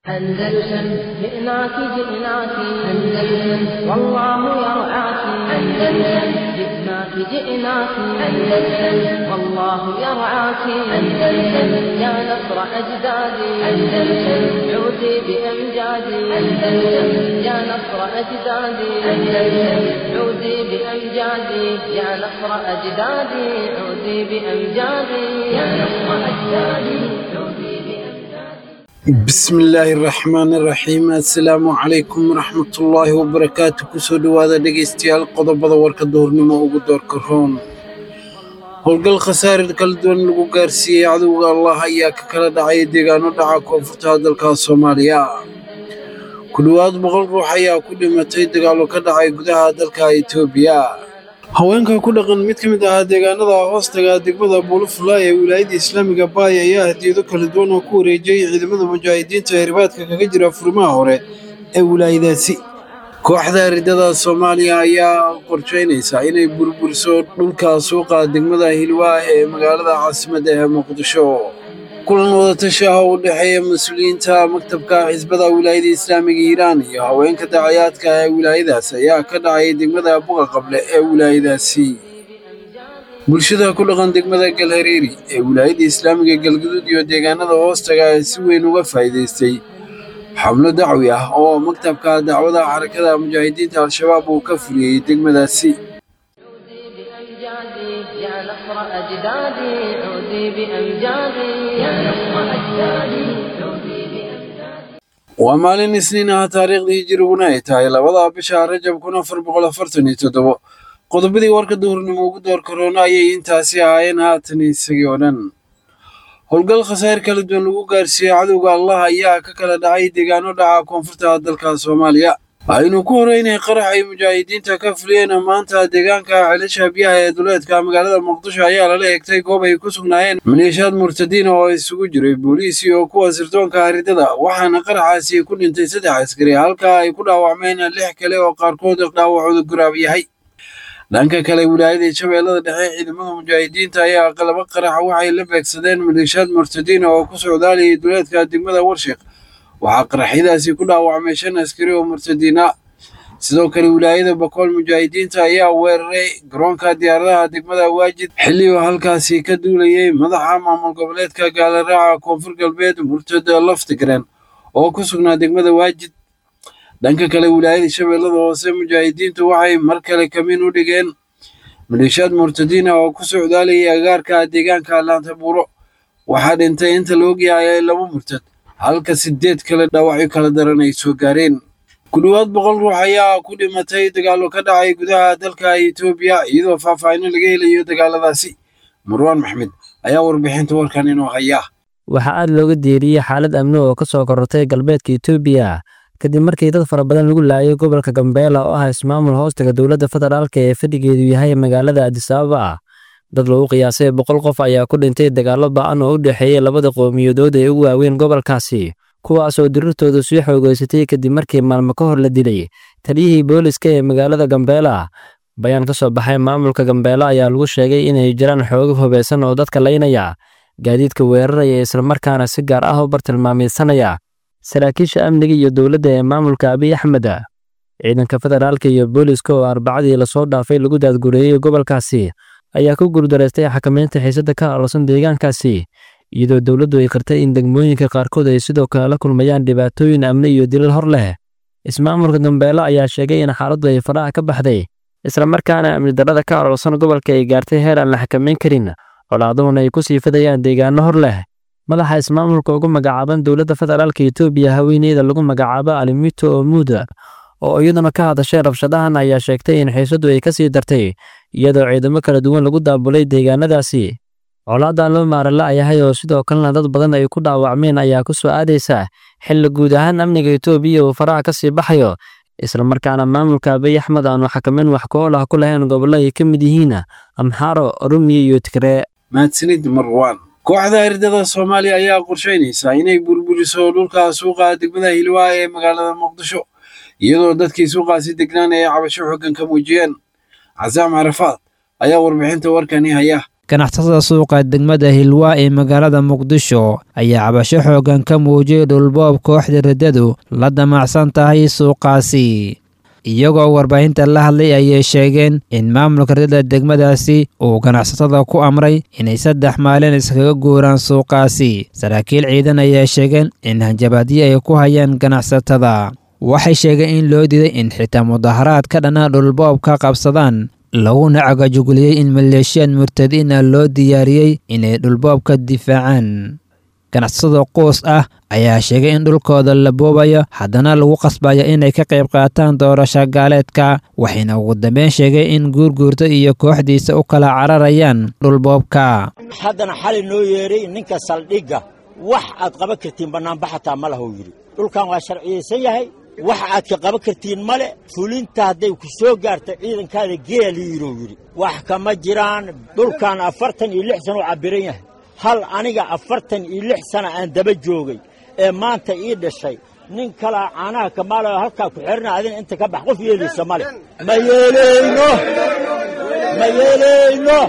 أندلسن جئناك جئناك أندلسن والله يرعاك أندلسن جئناك جئناك أندلسن والله يرعاك أندلسن يا نصر أجدادي أندلسن عودي بأمجادي أندلسن يا نصر أجدادي أندلسن عودي بأمجادي يا نصر أجدادي عودي بأمجادي يا نصر أجدادي عودي بأمجادي bismillaahi raxmaani raxiim assalaamu calaykum waraxmatullaahi wabarakaatu kusoo dhowaada dhegaystayaal qodobada warka duhurnimo ugu doorka roon howlgal khasaarid kala duwan lagu gaarsiiyey cadowga allah ayaa ka kala dhacay deegaano dhaca koonfurta dalka soomaaliya ku dhowaad boqol ruux ayaa ku dhimatay dagaallo ka dhacay gudaha dalka etoobiya haweenka ku dhaqan mid ka mid ahaa deegaanada hoostaga degmada buulufulay ee wilaayadda islaamiga baay ayaa hadiyado kala duwan oo ku wareejiyey ciidamada mujaahidiinta ee ribaadka kaga jira furimaha hore ee wilaayadaasi kooxda ridada soomaaliya ayaa qorsheynaysa inay burburiso dhulka suuqa degmada hilwaa ee magaalada caasimadda ee muqdisho kulan wadatashi ah oo u dhexeeya mas-uuliyiinta maktabka xisbada wilaayada islaamiga hiiraan iyo haweenka dacayaadka ee wilaayadaas ayaa ka dhacay degmada buqa qable ee wilaayadaasi bulshada ku dhaqan degmada galhareeri ee wilaayada islaamiga galguduud iyo deegaanada hoostaga ee si weyn uga faa'iidaystay xablo dacwi ah oo maktabka dacwada xarakada mujaahidiinta al-shabaab uu ka fuliyey degmadaasi بأمجادي يا نصر أجدادي عودي بأمجادي يا نصر أجدادي عودي بأمجادي waa maalin isniin ah taariikhdii hijiriguna ay tahay labada bisha rajab kun afar boqol afartan iyo toddobo qodobadii warka duhurnimo ugu door karoona ayay intaasi ahaayeen haatan isagii oo dhan howlgal khasaar kala duwan lagu gaarsiiyey cadowga allah ayaa ka kala dhacay deegaano dhaca koonfurta dalka soomaaliya aynu ku horeynay qarax ay mujaahidiinta ka fuliyeen maanta deegaanka celasha biyaha ee duleedka magaalada muqdisho ayaa lala egtay goob ay ku sugnaayeen maleeshiyaad murtadiin oo isugu jiray booliis iyo kuwa sirdoonka haridada waxaana qaraxaasi ku dhintay saddex askari halka ay ku dhaawacmeen lix kale oo qaarkood dhaawacooda guraab yahay dhanka kale wilaayada shabeellada dhexe ciidamada mujaahidiinta ayaa qalabo qarax waxay la beegsadeen maleeshiyaad murtadiin oo ku socdaalayay duleedka degmada warshiq waxaa qaraxyadaasi ku dhaawacmay shan askari oo murtadiin ah sidoo kale wilaayada bakool mujaahidiinta ayaa weeraray garoonka diyaaradaha degmada waajid xilli uu halkaasi ka duulayay madaxa maamul goboleedka gaalaraaca koonfur galbeed murtad laftigren oo ku sugnaa degmada waajid dhanka kale wilaayada shabeellada hoose mujaahidiintu waxay mar kale kamiin u dhigeen maleeshiyaad murtadiin ah oo ku socdaalayay agaarka deegaanka laanta buuro waxaa dhintay inta la ogyahay laba murtad halka sideed kale dhaawacyo kala daran ay soo gaareen ku dhowaad boqol ruux ayaa ku dhimatay dagaallo ka dhacay gudaha dalka etoobiya iyadoo faahfaahino laga helayo dagaaladaasi marwaan maxmed ayaa warbixinta warkan inoo haya waxaa aad looga deeriyey xaalad amni oo ka soo korortay galbeedka etoobiya kadib markii dad fara badan lagu laayay gobolka gambeela oo ah ismaamul hoostaga dowladda federaalka ee fadhigeedu yahay magaalada adisababa dad lagu qiyaasay boqol qof ayaa ku dhintay dagaallo ba'an oo u dhexeeyey labada qowmiyadood ee ugu waaweyn gobolkaasi kuwaasoo dirirtooda sii xoogeysatay kadib markii maalmo ka hor la dilay taliyihii booliska ee magaalada gambeela bayaan ka soo baxay maamulka gambeela ayaa lagu sheegay inay jiraan xoogo hubaysan oo dadka laynaya gaadiidka weeraraya islamarkaana si gaar ah u bartilmaameysanaya saraakiisha amniga iyo dowladda ee maamulka abiy axmed ciidanka federaalka iyo booliska oo arbacadii lasoo dhaafay lagu daadgureeyey gobolkaasi ayaa ku guurdaraystay xakamaynta xiisadda ka alosan deegaankaasi iyadoo dowladdu ay qartay in degmooyinka qaarkood ay sidoo kale la kulmayaan dhibaatooyin amni iyo dilal hor leh ismaamulka gambeelo ayaa sheegay in xaaladdu ay faraha ka baxday islamarkaana amni darrada ka aloolsan gobolka ay gaartay heer aan la xakamayn karin colaaduhuna ay ku sii fidayaan deegaano hor leh madaxa ismaamulka ugu magacaaban dowladda federaalka etoobiya haweeneyda lagu magacaabo alimito omuda oo iyaduna ka hadashay rabshadahan ayaa sheegtay in xiisaddu ay ka sii dartay iyadoo ciidamo kala duwan lagu daabulay deegaanadaasi colaadan loo maarala yahay oo sidoo kalena dad badan ay ku dhaawacmeen ayaa ku soo aadaysa xilli guud ahaan amniga etoobiya uu faraha ka sii baxayo islamarkaana maamulka abiy axmed aanu xakameyn wax ku-ool ah ku lahayn gobollo ay ka mid yihiin amxaaro oromiya iyo tigree mahadsanid marwaan kooxda ardada soomaaliya ayaa qorsheynaysa inay burburiso dhulka suuqa degmada hilwaa ee magaalada muqdisho iyadoo dadkii suuqaasi degnaan ay cabasho xoogan ka muujiyeen casaam carafaad ayaa warbixinta warkani haya ganacsatada suuqa degmada hilwaa ee magaalada muqdisho ayaa cabasho xooggan ka muujiyey dhulboob kooxda riddadu la damacsan tahay suuqaasi iyagoo warbaahinta la hadlay ayay sheegeen in maamulka riddada degmadaasi uu ganacsatada ku amray inay saddex maalin iskaga guuraan suuqaasi saraakiil ciidan ayaa sheegeen in hanjabaadyo ay ku hayaan ganacsatada waxay sheegeen in loo diiday in xitaa mudaharaad ka dhana dhulboob ka qabsadaan laguna cagajuguliyey in maleeshiyaad murtadiin ah loo diyaariyey inay dhulboobka difaacaan ganacsatada quus ah ayaa sheegay in dhulkooda la boobayo haddana lagu qasbayo inay ka qayb qaataan doorasho gaaleedka waxayna ugu dambeyn sheegay in guurguurta iyo kooxdiisa u kala cararayaan dhulboobka haddana xali noo yeedhay ninka saldhigga wax aad qaban kartiin bannaanba xataa ma lahuu yidhi dhulkan waa sharciyaysan yahay wax aad ka qaban kartiin male fulinta hadday ku soo gaarta ciidankaada geeliiruu yidhi wax kama jiraan dhulkan afartan iyo lix sana u cabbiran yahay hal aniga afartan iyo lix sana aan daba joogay ee maanta ii dhashay nin kalaa caanaha kamaalayo halkaa ku xidhana adina inta ka bax qof yeelaysa male ma yeelayno ma yeelayno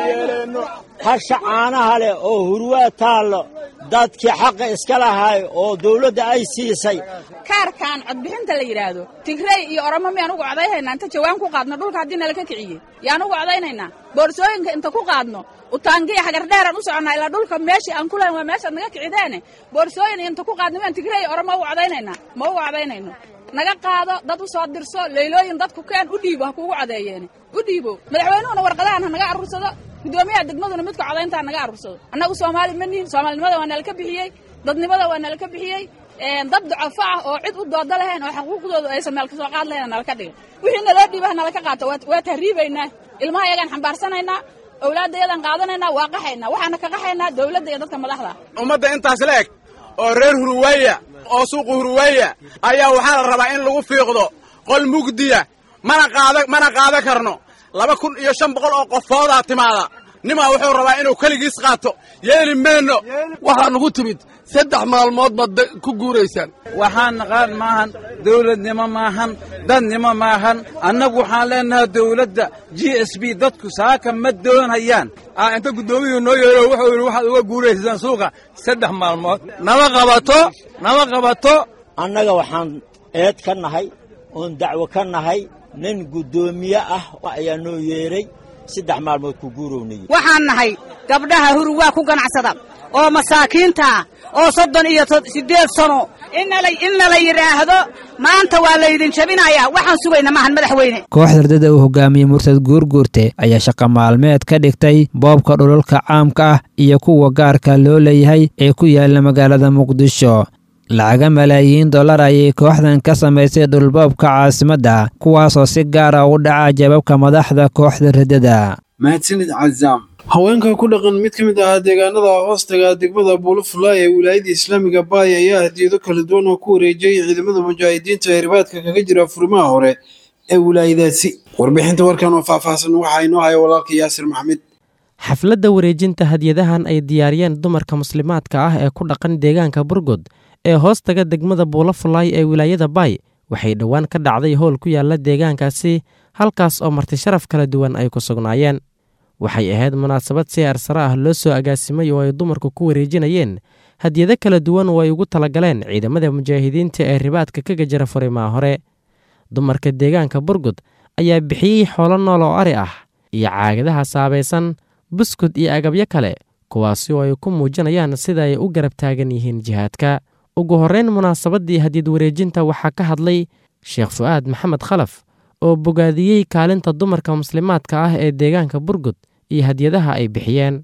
hasha caanaha leh oo hurwaa taallo dadkii xaqa iska lahay oo dawladda ay siisay kaarkan codbixinta la yidhaahdo tigrey iyo oromo miyaan ugu codaynaynaa inta jawaan ku qaadno dhulka haddii nalaka kiciyey yaan ugu codaynaynaa boorsooyinka inta ku qaadno utaangiya xagardheeraan u soconnaa ilaa dhulka meeshii aan ku lahayn waa meeshaad naga kicideene boorsooyin inta ku qaadno miyaan tigrey iyo oromo ugu codaynaynaa ma ugu codaynayno naga qaado dad u soo dirso leylooyin dadku keen u dhiibo ha kuugu codeeyeene u dhiibo madaxweynuhuna warqadahan ha naga aruursado guddoomiyaha degmaduna midka codayntaa naga aruursado annagu soomaali ma nihin soomaalinimada waa nalaka bixiyey dadnimada waa nalaka bixiyey dad ducafo ah oo cid u dooda lahayn oo xaquuqdooda aysan meel ka soo qaad lahayn nalaka dhiga wixii naloo dhiibaha nalaka qaato waa tahriibaynaa ilmaha yagaan xambaarsanaynaa owlaadda yadan qaadanaynaa waa qaxaynaa waxaana ka qaxaynaa dawladda iyo dadka madaxda ummadda intaas la eg oo reer huruweeya oo suuqa huruweeya ayaa waxaa la rabaa in lagu fiiqdo qol mugdiya mana qaada mana qaada karno laba kun iyo shan boqol oo qofoodaa timaada nimaa wuxuu rabaa inuu keligiis qaato yeeli mayno waxaa nugu timid saddex maalmood baad ku guuraysaan waxaan naqaan maahan dawladnimo maahan dadnimo maahan annagu waxaan leenahay dawladda g s b dadku saaka ma doonayaan inta guddoomiyuu noo yeero wuxuu yidhi waxaad uga guuraysaan suuqa saddex maalmood nama qabato nama qabato annaga waxaan eed ka nahay oon dacwo ka nahay nin guddoomiye ah ayaa noo yeedhay saddex maalmood ku guurownayey waxaan nahay gabdhaha hurwaa ku ganacsada oo masaakiinta oo soddon iyo siddeed sano inna la yidhaahdo maanta waa laydin jabinayaa waxaan sugayna maahan madaxweyne kooxda ardada uu hogaamiyey murtad guurguurte ayaa shaqa maalmeed ka dhigtay boobka dhulalka caamka ah iyo kuwa gaarka loo leeyahay ee ku yaalla magaalada muqdisho lacaga malaayiin dollar ayay kooxdan ka samaysay dhulboobka caasimadda kuwaasoo si gaara u dhaca jababka madaxda kooxda riddada mahadsanid cazaam haweenka ku dhaqan mid ka mid ahaa deegaanada hoostaga degmada buulafulay ee wilaayada islaamiga baay ayaa hadiyado kala duwan oo ku wareejiyey ciidamada mujaahidiinta ee ribaadka kaga jira furimaha hore ee wilaayadaasi warbixinta warkan oo faahfaahsan waxaa inoo haya walaalka yaasir maxamed xafladda wareejinta hadiyadahan ay diyaariyeen dumarka muslimaadka ah ee ku dhaqan deegaanka burgod ee hoostaga degmada buulafulay ee wilaayada baay waxay dhowaan ka dhacday howl ku yaalla deegaankaasi halkaas oo marti sharaf kala duwan ay ku sugnaayeen waxay ahayd munaasabad si arsare ah loo soo agaasimay oo ay dumarku ku wareejinayeen hadiyado kala duwan oo ay ugu talagaleen ciidamada mujaahidiinta ee ribaadka kaga jira furimaha hore dumarka deegaanka burgud ayaa bixiyey xoolo nool oo ari ah iyo caagadaha saabaysan buskud iyo agabyo kale kuwaasi oo ay ku muujinayaan sida ay u garab taagan yihiin jihaadka ugu horreyn munaasabaddii hadiyad wareejinta waxaa ka hadlay sheekh fu'aad maxamed khalaf oo bogaadiyey kaalinta dumarka muslimaadka ah ee deegaanka burgud iyo hadyadaha ay bixiyeen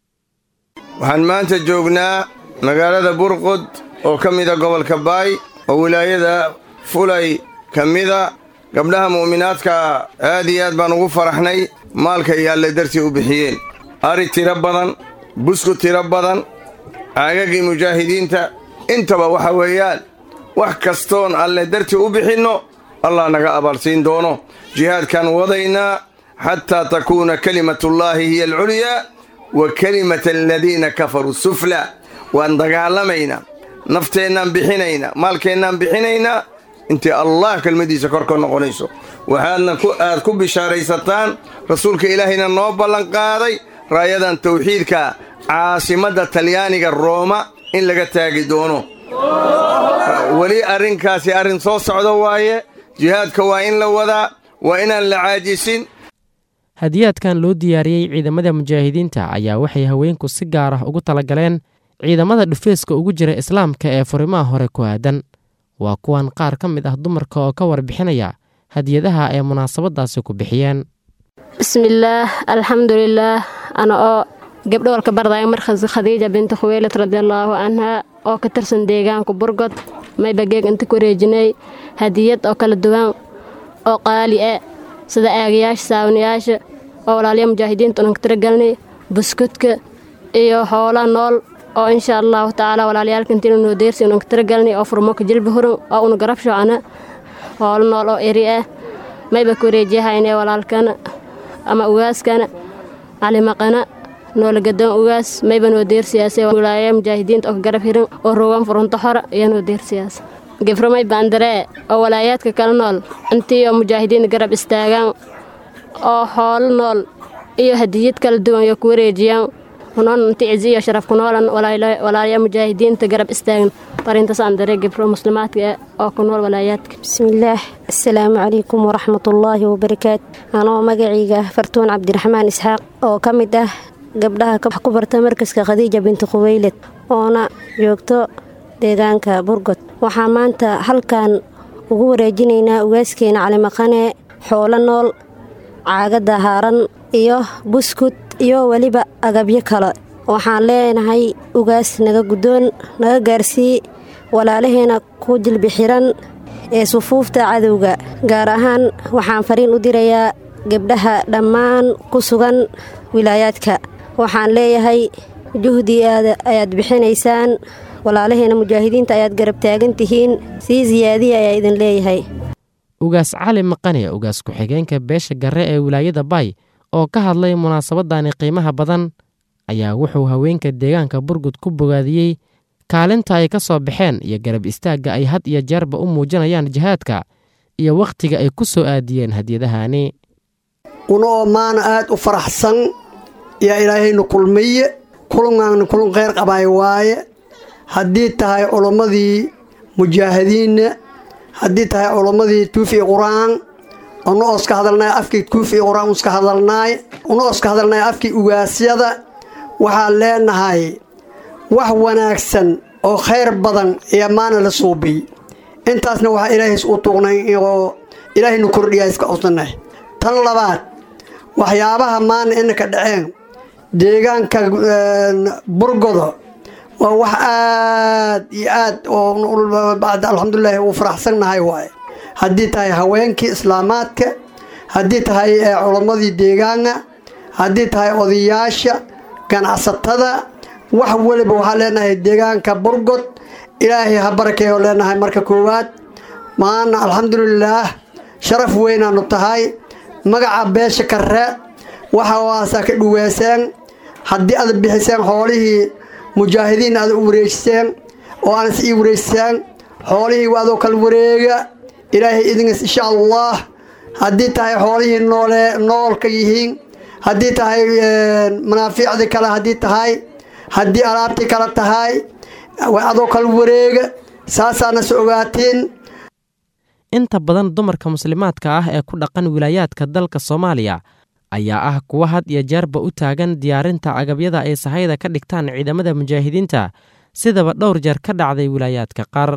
waxaan maanta joognaa magaalada burqud oo ka mida gobolka baay oo wilaayada fulay ka mida gabdhaha mu'minaadka aad iyo aad baan ugu faraxnay maalka iyo alle dartii u bixiyeen ari tiro badan buskud tiro badan caagagii mujaahidiinta intaba waxa weeyaan wax kastoon alle dartii u bixinno allah naga abaarsiin doono jihaadkaan wadaynaa xataa takuuna kelimatullaahi hiya alculyaa wa kelimata aladiina kafaruu suflaa waan dagaalamaynaa nafteennaan bixinaynaa maalkeennaan bixinaynaa intii allah kelmaddiisa kor ka noqonayso waxaadna aad ku bishaaraysataan rasuulka ilaahayna noo ballanqaaday raayadan tawxiidka caasimadda talyaaniga rooma in laga taagi doono weli arrinkaasi arrin soo socda waaye jihaadka waa in la wadaa waa inaan la caajisin hadiyaadkan loo diyaariyey ciidamada mujaahidiinta ayaa waxay haweenku si gaar ah ugu talagaleen ciidamada dhufeeska ugu jira islaamka ee furimaha hore ku aadan waa kuwan qaar ka mid ah dumarka oo ka warbixinaya hadiyadaha ay munaasabadaasi ku bixiyeen bismillaah alxamdulilaah ana oo gabdho walka bardaayo markas khadiija binti khuweylad radiallaahu canhaa oo ka tirsan deegaanka burgod mayba geeg inta ku wareejinay hadiyad oo kala duwan oo qaali ah sida aagayaasha saawanayaasha oo walaaliya mujaahidiinta unanka tiragelnay buskudka iyo hoola nool oo insha allahu tacaala walaalayaalka intiina noo deersi unanka tiragelnay oo furmoka jilba hurun oo una garab shocana hoolo nool oo eri ah mayba ku wareejiyahayne walaalkana ama ugaaskana calimaqana noolagadoon ugaas mayba noo deersiyaase wilaaya mujaahidiinta oo ka garab hirin oo rogan furunto xora iyo noo deersiyaas geframay baandaree oo walaayaadka kala nool intii oo mujaahidiin garab istaagaan oo hoolo nool iyo hadiyad kala duwan iyo ku wareejiyaan unoon inti cizi iyo sharaf ku noolan walaaya mujaahidiinta garab istaagan farintaas aan daree gefro muslimaadka oo ku nool walaayaadka bismillaah assalaamu calaykum waraxmatullaahi wabarakaatu anoo magacayga fartuun cabdiraxmaan isxaaq oo ka mid ah gabdhaha ku barta markaska khadiija binti khuweyled oona joogto deegaanka burgod waxaan maanta halkan ugu wareejinaynaa ugaaskeena calimaqane xoolo nool caagadda haaran iyo buskud iyo weliba agabyo kale waxaan leenahay ugaas naga guddoon naga gaarsii walaalaheena ku jilbi xiran ee sufuufta cadowga gaar ahaan waxaan fariin u dirayaa gabdhaha dhammaan ku sugan wilaayaadka waxaan leeyahay juhdi ayaad bixinaysaan walaalaheena mujaahidiinta ayaad garab taagan tihiin sii siyaadiya ayaa idin leeyahay ugaas cali maqane ugaas ku-xigeenka beesha garre ee wilaayada bay oo ka hadlay munaasabadani qiimaha badan ayaa wuxuu haweenka deegaanka burgud ku bogaadiyey kaalinta ay ka soo baxeen iyo garab istaagga ay had iyo jeerba u muujinayaan jihaadka iyo wakhtiga ay ku soo aadiyeen hadiyadahani una oo maana aad u faraxsan yaa ilaahaynu kulmiye kulungaanna kulun kheyr qabaay waaye haddii tahay culammadii mujaahidiinna haddii tahay culammadii tuufi qur-aan una ooska hadalnaay afkii tuufi qur-aan uska hadalnaay una ooska hadalnaay afkii ugaasyada waxaan leenahay wax wanaagsan oo khayr badan ayaa maana la suubiy intaasna waxaa ilaahays u tuuqnay oo ilaahaynu kordhiyaa iska codsanay tan labaad waxyaabaha maana inaka dhaceen deegaanka burgodo waa wax aad iyo aad oo alxamdulilaahi uu faraxsannahay waaye haddii tahay haweenkii islaamaadka haddii tahay culammadii deegaanka haddii tahay odayaasha ganacsatada wax weliba waxaan leenahay deegaanka burgod ilaahay ha barakeeyo leenahay marka koowaad maana alxamdulilaah sharaf weynaanu tahay magaca beesha karre waxa waasaa ka dhuweyseen haddii aad bixiseen xoolihii mujaahidiin aad u wareejiseen oo aanas ii wareejiseen xoolihii adoo kala wareega ilaahay idinkas insha allah haddii tahay xoolihii noole noolka yihiin haddii tahay manaafiicdii kale haddii tahay haddii alaabtii kale tahay adoo kala wareega saasaana so ogaatiin inta badan dumarka muslimaadka ah ee ku dhaqan wilaayaadka dalka soomaaliya ayaa ah kuwa had iyo jeerba u taagan diyaarinta agabyada ay sahayda ka dhigtaan ciidamada mujaahidiinta sidaba dhowr jeer ka dhacday wilaayaadka qaar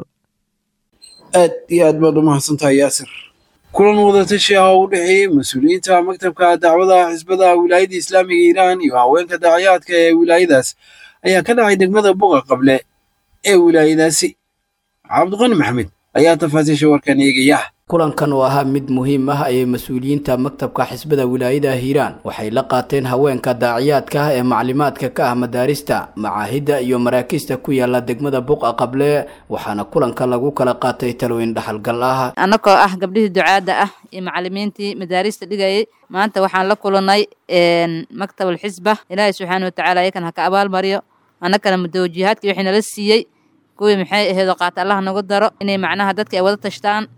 aad iyo aad baad u mahadsantahay yaasir kulan wadatashi ah oo u dhexeeyey mas-uuliyiinta maktabka dacwada xisbada wilaayada islaamiga iiraan iyo haweenka daacayaadka ee wilaayadaas ayaa ka dhacay degmada buqa qable ee wilaayadaasi cabdiqani maxamed ayaa tafaasiisha warkan eegaya kulankan oo ahaa mid muhiim ah ayay mas-uuliyiinta maktabka xisbada wilaayada hiiraan waxay la qaateen haweenka daaciyaadka ah ee maclimaadka ka ah madaarista macaahidda iyo maraakiista ku yaala degmada buqa qable waxaana kulanka lagu kala qaatay talooyin dhaxalgal ah annagoo ah gabdhihii ducaadda ah iyo macalimiintii madaarista dhigayay maanta waxaan la kulanay maktabal xisba ilaahay subxaana watacaala ayakan ha ka abaalmariyo annagana mudawjihaadkii wixii nala siiyey kuwii maxay aheedoo qaata allah nagu daro inay macnaha dadka ay wada tashtaan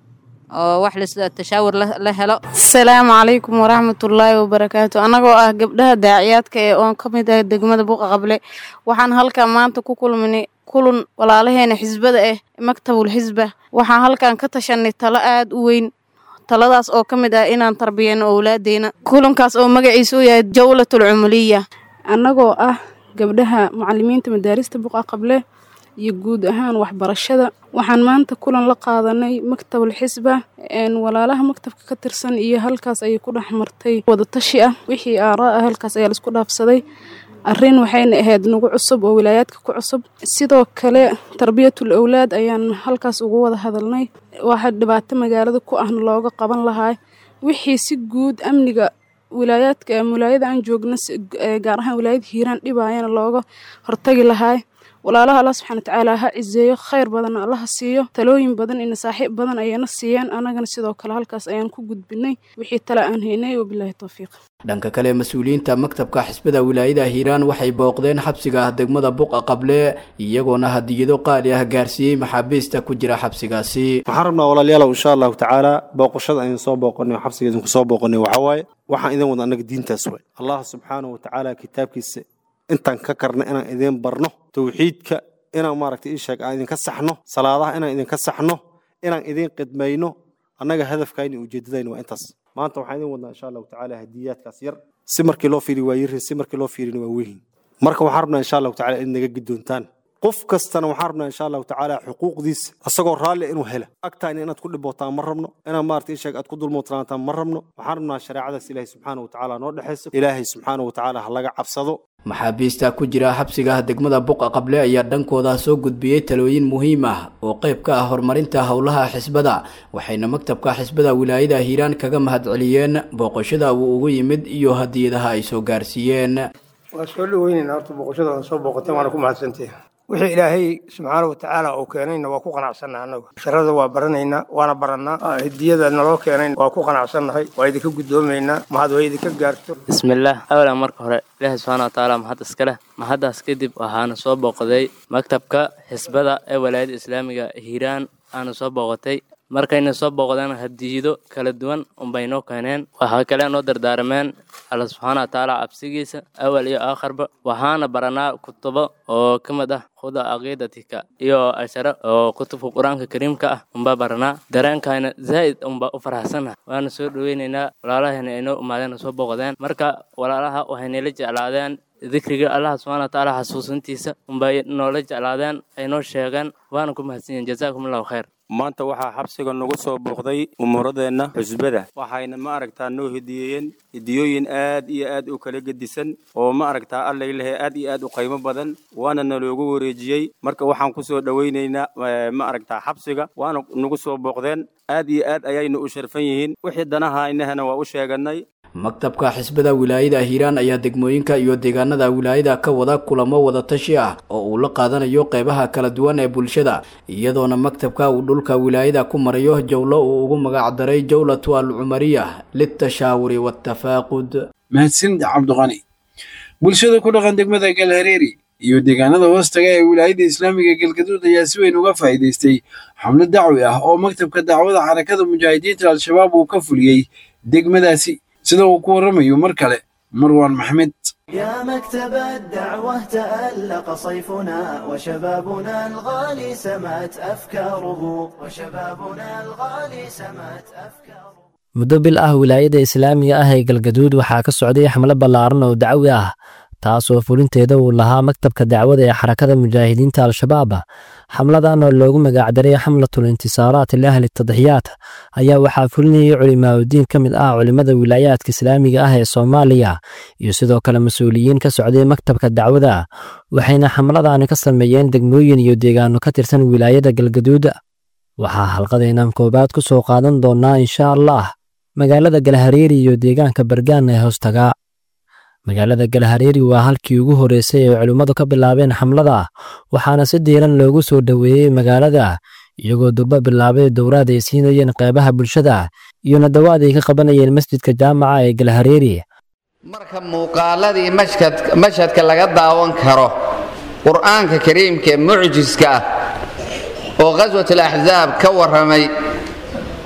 oo wax lis tashaawur la helo asalaamu calaykum waraxmatullaahi wabarakaatu annagoo ah gabdhaha daaciyaadka ee oon ka mid ah degmada buuqa qable waxaan halkan maanta ku kulminay kulun walaalaheena xisbada ah maktabul xisba waxaan halkan ka tashanay talo aada u weyn taladaas oo ka mid ah inaan tarbiyeyno owlaadeena kulankaas oo magaciisa u yahay jawlatul cumuliya annagoo ah gabdhaha macalimiinta madaarista buqa qable iyo guud ahaan waxbarashada waxaan maanta kulan la qaadanay maktabul xisba walaalaha maktabka ka tirsan iyo halkaas ayay ku dhex martay wadatashi ah wixii aaraa ah halkaas ayaa laisku dhaafsaday arrin waxayna ahayd nagu cusub oo wilaayaadka ku cusub sidoo kale tarbiyatul owlaad ayaan halkaas ugu wada hadalnay waxa dhibaato magaalada ku ahna looga qaban lahaa wixii si guud amniga wilaayaadka wilaayada aan joogna gaar ahaan wilaayada hiiraan dhibaayana looga hortagi lahaa walaalaha allah subxana watacaala ha ciseeyo khayr badanna allaha siiyo talooyin badan iyo nasaaxiib badan ayayna siiyeen annagana sidoo kale halkaas ayaan ku gudbinay wixii tale aan haynay wabilaahi towfiiq dhanka kale mas-uuliyiinta maktabka xisbada wilaayada hiiraan waxay booqdeen xabsiga ah degmada buqa qable iyagoona hadiyado qaali ah gaarsiiyey maxaabiista ku jira xabsigaasi waxaan rabnaa walaalayaalow insha allahu tacaala booqashada aynu soo booqonay oo xabsiga idinku soo booqonay waxaa waaye waxaan idin wada annaga diintaas waay allah subxaanahu watacaala kitaabkiisa intaan ka karna inaan idiin barno towxiidka inaan maaragtay ii sheeg aan idinka saxno salaadaha inaan idinka saxno inaan idiin qidmayno annaga hadafkayna iyo ujeeddadayna waa intaas maanta waxaan idin wadnaa insha allahu tacaala hadiyaadkaas yar si markii loo fiiri waa yirin si markii loo fiirina waa wehin marka waxaan rabnaa insha allahu tacaala in naga gidoontaan qof kastana waxaan rabnaa insha allahu tacaala xuquuqdiisa asagoo raalli inuu hela agtaayna inaad ku dhibootaan ma rabno inaad maaragtay ii sheeg aad ku dulmootlaataan ma rabno waxaan rabnaa shareecadaas ilaahay subxaana watacaala noo dhexayso ilaahay subxaana watacaala ha laga cabsado maxaabiista ku jira xabsiga degmada buqa qable ayaa dhankooda soo gudbiyey talooyin muhiim ah oo qayb ka ah horumarinta howlaha xisbada waxayna maktabka xisbada wilaayada hiiraan kaga mahadceliyeen booqashada uu ugu yimid iyo hadiyadaha ay soo gaarsiiyeen waa soo dhaweyneynaa horta booqashada waa soo booqateen waana ku mahadsantihin wixii ilaahay subxaana watacaala uu keenayna waa ku qanacsannaha annagu sharada waa baranaynaa waana barannaa hadiyada naloo keenayn waa ku qanacsannahay waa idinka guddoomaynaa mahad way idinka gaarto bismillaah awalan marka hore ilaahay subxaana watacaala mahad iska leh mahaddaas kadib waxaana soo booqday maktabka xisbada ee walaayadda islaamiga hiiraan aana soo booqatay markayna soo booqdeen hadiyido kala duwan unbay noo keeneen waxaa kale noo dardaarameen alla subxaana watacaala cabsigiisa awal iyo aakharba waxaana baranaa kutubo oo ka mid ah khuda caqiidatika iyo ashara oo kutubka qur-aanka kariimka ah unbaa baranaa dareenkayna zaa'id unbaa u faraxsanah waana soo dhoweynaynaa walaalahayna ay noo imaadeen soo booqdeen marka walaalaha waxaynala jeclaadeen dikriga allah subxana watacaala xasuusintiisa unbay noola jeclaadeen ay noo sheegeen waana ku mahadsan yihin jazaakum allahu khayr maanta waxaa xabsiga nagu soo booqday umuuradeenna xusbada waxayna ma aragtaa noo hediyeeyeen hediyooyin aad iyo aad u kala gedisan oo ma aragtaa allay lehe aad iyo aad u qaymo badan waana naloogu wareejiyey marka waxaan ku soo dhowaynaynaa ma aragtaa xabsiga waana nagu soo booqdeen aad iyo aad ayayna u sharfan yihiin wixii danaha inahana waa u sheeganay maktabka xisbada wilaayada hiiraan ayaa degmooyinka iyo deegaanada wilaayada ka wada kulamo wadatashi ah oo uu la qaadanayo qeybaha kala duwan ee bulshada iyadoona maktabka uu dhulka wilaayada ku marayo jowlo uu ugu magac daray jowlatu alcumariya litashaawuri waatafaaqud mahadsan cabdiqani bulshada ku dhaqan degmada galhareeri iyo deegaanada hoostaga ee wilaayada islaamiga galgaduud ayaa si weyn uga faa'iidaystay xamlo dacwi ah oo maktabka dacwada xarakada mujaahidiinta al-shabaab uu ka fuliyey degmadaasi sida uu ku warramayo mar kale marwaan maxmed يا مكتب الدعوة تألق صيفنا وشبابنا الغالي سمات أفكاره وشبابنا الغالي سمات أفكاره muddo bil ah wilaayada islaamiga ah ee galgaduud waxaa ka socday xamlo ballaaran oo dacwi ah taasoo fulinteeda uu lahaa maktabka dacwada ee xarakada mujaahidiinta al-shabaab xamladan oo loogu magacdaray xamlatul intisaaraat liahli tadxiyaat ayaa waxaa fulinayay culimaauddiin ka mid ah culimmada wilaayaadka islaamiga ah ee soomaaliya iyo sidoo kale mas-uuliyiin ka socday maktabka dacwada waxayna xamladani ka sameeyeen degmooyin iyo deegaano ka tirsan wilaayada galgaduud waxaa halqadeenan koowaad ku soo qaadan doonnaa insha allah magaalada galhareeri iyo deegaanka bargaan ee hoostagaa magaalada galhareeri waa halkii ugu horreysay ee culimmadu ka bilaabeen xamlada waxaana si diiran loogu soo dhoweeyey magaalada iyagoo durba bilaabay dowraad ay siinayeen qeybaha bulshada iyo nadawaad ay ka qabanayeen masjidka jaamaca ee galhareeri marka muuqaaladii mashhadka laga daawan karo qur'aanka kariimka ee mucjiska ah oo khaswat alaxsaab ka warramay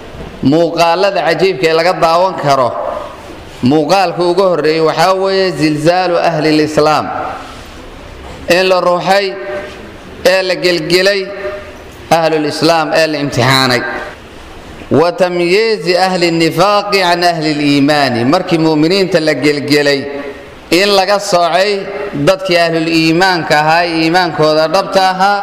muuqaalada cajiibka ee laga daawan karo muuqaalka ugu horreeyey waxaa weeye zilzaalu ahli lislaam in la ruuxay ee la gelgelay ahlulislaam ee la imtixaanay wa tamyiizi ahli nifaaqi can ahli liimaani markii mu'miniinta la gelgelay in laga soocay dadkii ahlul iimaanka ahaa ee iimaankooda dhabta ahaa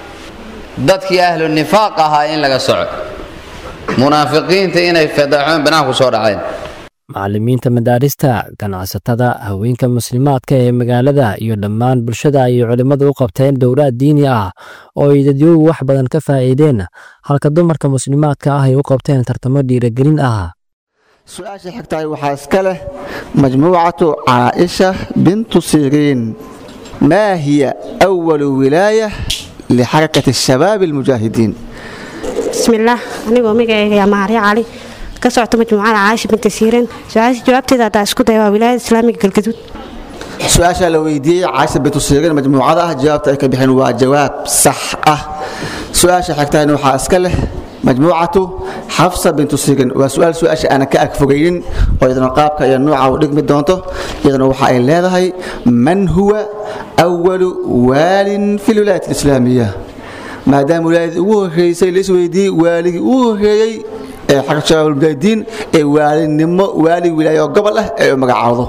dadkii ahlu nifaaq ahaa in laga soco munaafiqiinta inay fadaxoon banaanku soo dhaceen macallimiinta madaarista ganacsatada haweenka muslimaadka ee magaalada iyo dhammaan bulshada ayay culimmadu u qabteen dowlaad diini ah oo ay dadyoogu wax badan ka faa'iideen halka dumarka muslimaadka ah ay u qabteen tartamo dhiiragelin ah su-aasha xigtahay waxaa iska leh majmuucatu caaisha bintu siriin maa hiya awalu wilaaya lixarakati shabaab almujaahidiin bismillaah anigoo magacayga yaa maharya cali ka socota majmuucada caaisha binta siiran su-aasha jawaabteeda haddaa isku daya waa wilaayada islaamiga galgaduud su-aashaa la weydiiyey caaisha bintu siriin majmuucada ah jawaabta ay ka bixeen waa jawaab sax ah su-aasha xigtahayna waxaa iska leh majmuucatu xafsa bintu sigan waa su-aal su-aasha aanan ka agfogaynin oo iyadana qaabka iyo nuuca u dhigmi doonto iyadana waxa ay leedahay man huwa awalu waalin fi lwilaayat alislaamiya maadaama wilaayadii ugu horreysay la isweydiiyey waaligii ugu horreeyey ee xagga shabaabulmujaahidiin ee waalinimo waalig wilaayo gobol ah ee u magacaawdo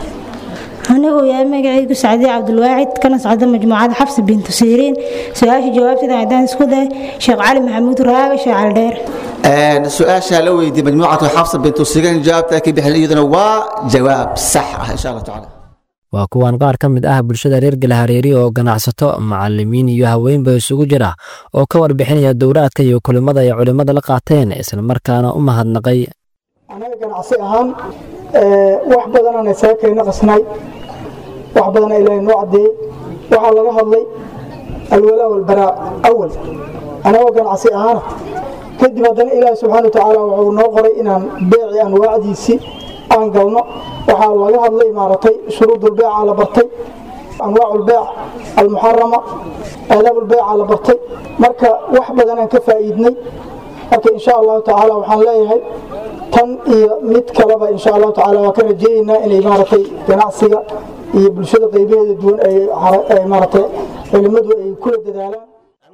anigu yahay magacaygu sacdiye cabdulwaacid kana socda majmuucada xabsi bintu siiriin su-aasha jawaabteeda haddaan isku day sheekh cali maxamuud raaga sheekh caldheer su-aashaa la weydiiyey majmuucatu xafsa bintu sigan jawaabta ay ka bixeen iyaduna waa jawaab sax ah insha allah tacaala waa kuwan qaar ka mid ah bulshada reer galahareeri oo ganacsato macallimiin iyo haweenba isugu jira oo ka warbixinaya dowlaadka iyo kulimada ay culimmada la qaateen islamarkaana u mahadnaqay anaga ganacsi ahaan wax badanaan isaga kayna qasnay wax badana ilaahay noo caddeeyey waxaa laga hadlay alwalaa walbaraa awal anagoo ganacsi ahaana kadib haddana ilaahi subxaana watacaala wuxuu noo qoray inaan beeci anwaacdiisii aan galno waxaa laga hadlay maaragtay shuruudulbeeca la bartay anwaacul-beec almuxarama aadaabulbeeca la bartay marka wax badanaan ka faa'iidnay marka insha allahu tacaala waxaan leeyahay tan iyo mid kaleba insha allahu tacaala waa ka rajeynaynaa inay maaragtay ganacsiga iyo bulshada qaybaheeda duwan ay maaragtay culimmadu ay kula dadaalaan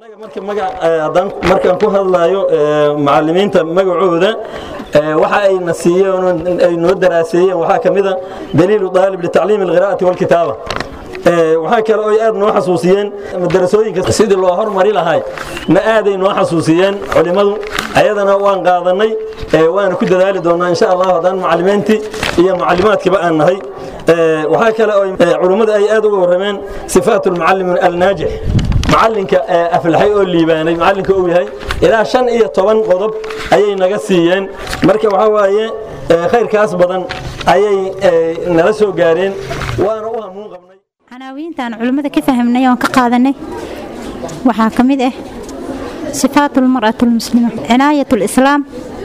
markaan ku hadlayo macalimiinta magacooda waxa ayna siiyeen ay noo daraaseeyeen waxaa ka mid a daliilu daalib litacliimi alqiraa'ati walkitaaba waxaa kale oo aad noo xasuusiyeen madarasooyinka sidii loo hormari lahay na aaday noo xasuusiyeen culimmadu ayadana waan qaadanay waana ku dadaali doonaa insha allah haddaan macalimiintii iyo macalimaadkiiba aan nahay waxaa kale oo culimmadu ay aad uga warrameen sifaat lmucallim alnaajix macalinka aflaxay oo liibaanay macalinka uu yahay ilaa shan iyo toban qodob ayay naga siiyeen marka waxaa waaye khayrkaas badan ayay nala soo gaareen waana u hamuun qabnay canaawiintaan culimmada ka fahmnay oon ka qaadanay waxaa ka mid ah sifaat lmar'at lmuslima cinaayat lislaam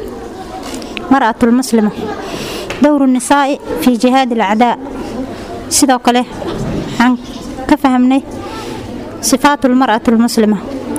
mar'at lmuslima dowru nisaa'i fii jihaad alacdaa sidoo kale waxaan ka fahmnay صفات المرأة المسلمة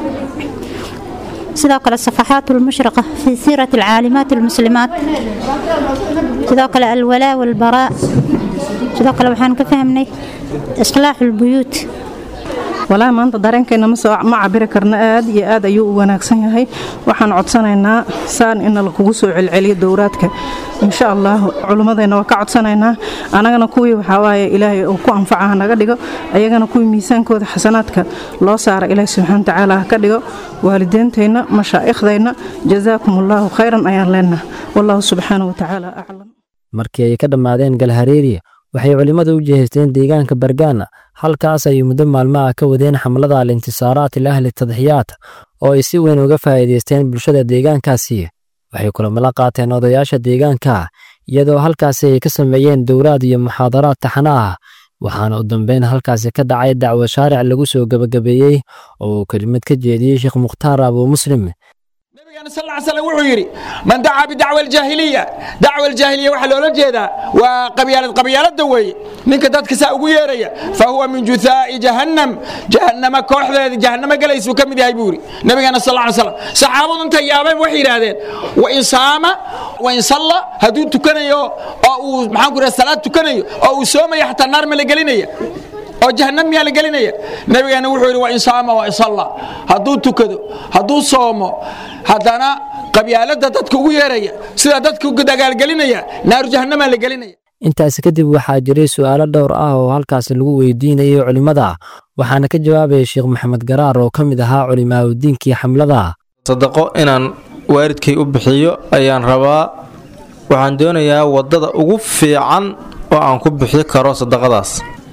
sidoo kale صفحات المشرقة في سيرة العالمات المسلمات sidoo kale الولاء والبراء sidoo kale waxaan ka fahmnay إصلاح البيوت walaa maanta dareenkeena ma cabiri karno aad iyo aad ayuu u wanaagsan yahay waxaan codsanaynaa saan in lakugu soo celceliyo dowraadka insha allah culummadeenna waa ka codsanaynaa anagana kuwii waxawaaye ilaahay uu ku anfaca hanaga dhigo ayagana kuwii miisaankooda xasanaadka loo saara ilaahi subxana watacaala ha ka dhigo waalideenteenna mashaaikhdeenna jazaakum allaahu khayran ayaan leenaha wallahu subxaana watacaala aclam markii ay ka dhammaadeen galhareeri waxay culimmadu u jeheysteen deegaanka bargaana halkaas ay muddo maalmaha ka wadeen xamlada al-intisaaraat ilahli tadxiyaat oo ay si weyn uga faa'iidaysteen bulshada deegaankaasi waxay kulamala qaateen odayaasha deegaanka iyadoo halkaasi ay ka sameeyeen dowlaad iyo muxaadaraad taxana ah waxaana u dambeyn halkaasi ka dhacay dacwo shaaric lagu soo gebagabeeyey oo uu kelimad ka jeediyey sheekh mukhtaar abuu muslim sal lla slam wuxuu yidhi man dacaa bidacwa aljaahiliya dacwa aljaahiliya waxaa loola jeedaa waa qabyaalad qabyaalada weeye ninka dadka saa ugu yeeraya fa huwa min juthaa'i jahannam jahannama kooxdeeda jahannama galaysuu ka mid yahay buu yidhi nabigeena sal lla slam saxaabadu intay yaabeen waxay yidhaahdeen wain saama wain salla hadduu tukanayo oo uu maxaan ku yidhaha salaad tukanayo oo uu soomaya xataa naar ma la gelinaya oo jahannam miyaa la gelinaya nabigeena wuxuu yidhi wain saama wain salla hadduu tukado hadduu soomo haddana qabyaalada dadka ugu yeeraya sida dadka dagaalgelinaya naaru jahannamaa la gelinaya intaasi kadib waxaa jiray su'aalo dhowr ah oo halkaas lagu weydiinayay culimmada waxaana ka jawaabaya sheekh maxamed garaar oo ka mid ahaa culimaadudiinkii xamlada sadaqo inaan waalidkay u bixiyo ayaan rabaa waxaan doonayaa waddada ugu fiican oo aan ku bixi karo sadaqadaas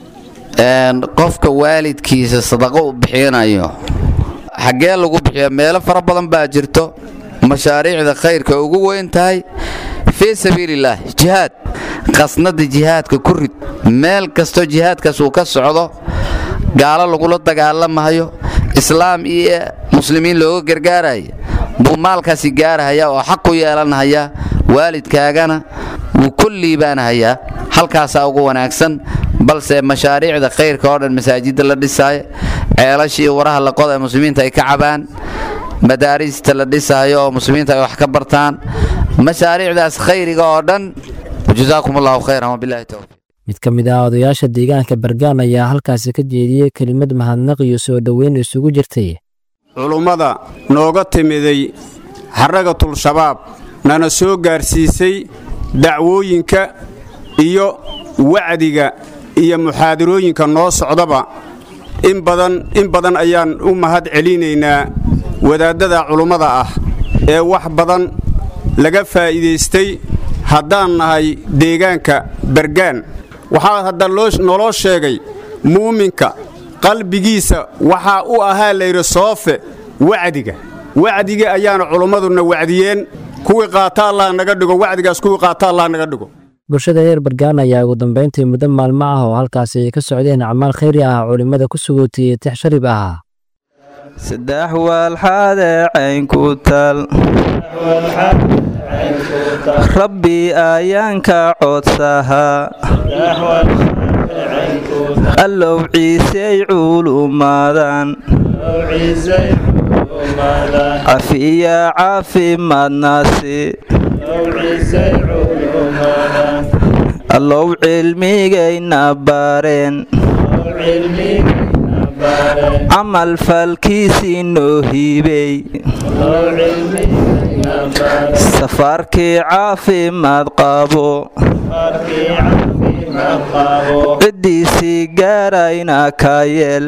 qofka waalidkiisa sadaqo u bixinayo xaggee lagu bixiya meelo fara badan baa jirto mashaariicda khayrka ugu weyn tahay fii sabiilillaah jihaad qasnada jihaadka ku rid meel kastoo jihaadkaas uu ka socdo gaalo lagula dagaalamayo islaam iyo muslimiin looga gargaaraya buu maalkaasi gaarahaya oo xaq ku yeelanhaya waalidkaagana wuu ku liibaanahayaa halkaasaa ugu wanaagsan balse mashaariicda khayrka oo dhan masaajidda la dhisaayo ceelasha iyo waraha la qoda ee muslimiinta ay ka cabaan madaarista la dhisaayo oo muslimiinta ay wax ka bartaan mashaariicdaas khayriga oo dhan jazaakum allahu khayran wabillahi towfiiq mid ka mid ah odayaasha deegaanka bargaan ayaa halkaasi ka jeediyey kelimad mahadnaq iyo soo dhoweyn isugu jirtay culummada nooga timiday xaragatul shabaab nana soo gaarsiisay dacwooyinka iyo wacdiga iyo muxaadarooyinka noo socdaba in badan in badan ayaan u mahad celinaynaa wadaaddada culummada ah ee wax badan laga faa'iidaystay haddaan nahay deegaanka bargaan waxaa hadda noloo sheegay muuminka qalbigiisa waxaa u ahaa layidhi soofe wacdiga wacdiga ayaana culummaduna wacdiyeen kuwii qaata allah naga dhigo wacdigaas kuwii qaata allah naga dhigo bulshada reer bargaan ayaa ugu dambayntii muddo maalmo ah oo halkaasi ay ka socdeen acmaal khayri ah culimmada ku sugootiyey tix sharib ah saddex waalxaadee caynku tal rabbi ayaanka codsahaa allow ciisey culumadan cafiya caafimaadnaasi allow cilmigayna bareen camal falkiisii noo hiibey safaarkii caafimaad qabo ciddiisii gaarayna ka yeel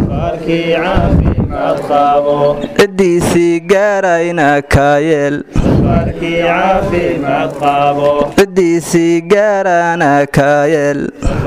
ciddiisii gaarayna ka yeel ciddiisii gaarana ka yeel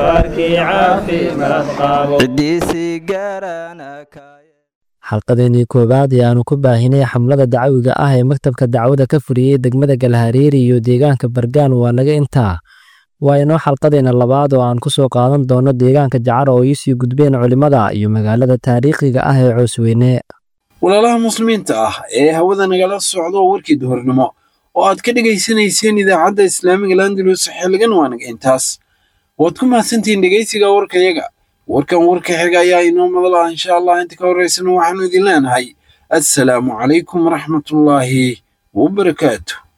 ciddiisii gaarana ka xalqadeenii koowaad ee aanu ku baahinay xamlada dacawiga ah ee maktabka dacwada ka furiyey degmada galhareeri iyo deegaanka bargaan waa naga intaa waa inoo xalqadeena labaad oo aan ku soo qaadan doono deegaanka jacar oo iisii gudbeen culimmada iyo magaalada taariikhiga ah ee coosweyne walaalaha muslimiinta ah ee hawada nagala socdo warkii duhurnimo oo aad ka dhegaysanayseen idaacadda islaamiga landalus xilligan waa naga intaas waad ku mahadsantihiin dhegaysiga warkayaga warkan warka xiga ayaa inoo madal ah insha allah inta ka horeysana waxaanu idin leenahay assalaamu calaykum waraxmatullaahi wabarakaatu